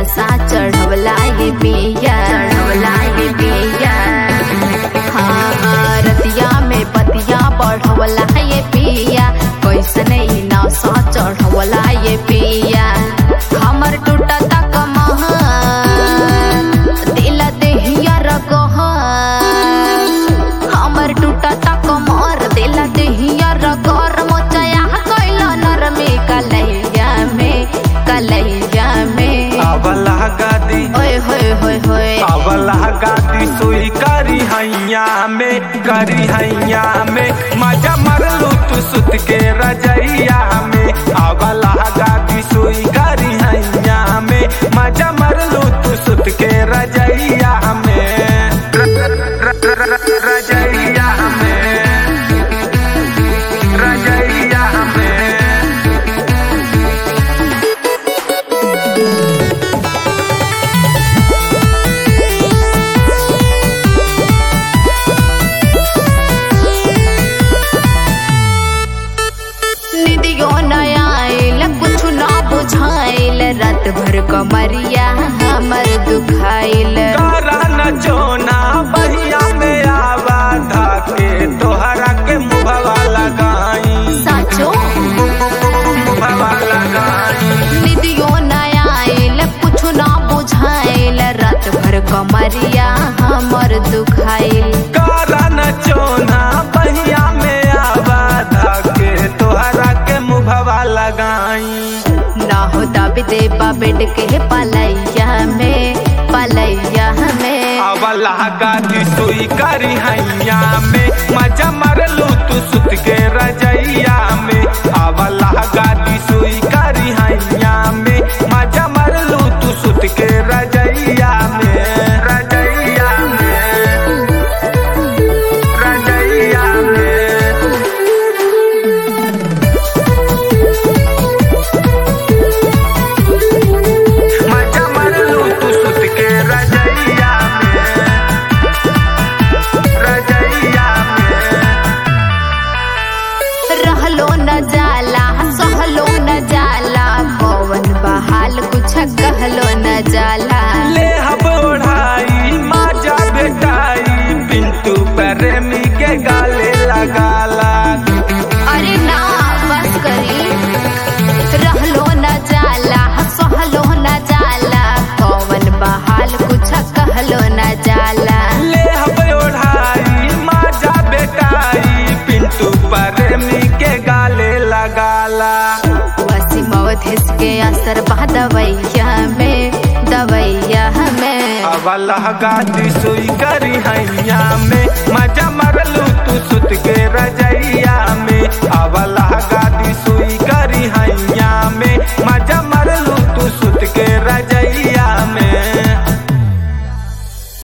नशा चढ़वला ये पिया चढ़वला ये पिया हाँ रतिया में पतिया बढ़वला ये पिया कैसन ई नशा चढ़वला ये पिया हमर टूटता कमहन दिल देहिया रगहन हमर टूटता कमर दिल देहिया रगर मोचया कैला नर में कलैया में कलैया में अवला गादी ओए होए होए होए अवला गादी सुई करी हैया में करी हैया में मजा मरलू तू सुत के रजैया में अवला गादी सुई करी हैया में मजा मरलू तू सुत के रजैया में र- र- र- र- र- रजैया में रजैया में निदियो न आइल कुछ ना बुझाइल रात भर कमरिया हमर दुखाइल करा न जोना बहिया में आवा धाके तोहरा के मुभवा लगाई साचो मुभवा लगाई निदियो न आइल कुछ ना बुझाइल रात भर कमरिया हमर दुखाइल करा न जोना बहिया में आवा धाके तोहरा के मुभवा लगाई ना हो दब देबा बेड के पलैया में पलैया में अवला गादी सुई करी हैया में मजा मरलू तू सुत के रजैया में अवला गादी सुई करी हैया में मजा मरलू तू सुत के रजैया में रजैया में रजैया में मजा मरलू तू सुत के रजैया में रजैया में रहलो न जाला सहलो न जाला पवन बहाल कुछ कहलो न जाला ले हब ओढ़ाई माजा बेटाई पिंटू प्रेमी के गाले लगाला अरे ना बस करी रहलो न जाला सहलो न जाला पवन बहाल कुछ कहलो न जाला ले हब ओढ़ाई माजा बेटाई पिंटू प्रेमी के गाले लगाला वसीम अवधेश के असर बा दवैया में दवैया में अवला गादी सुई करी हैया में मजा मरलू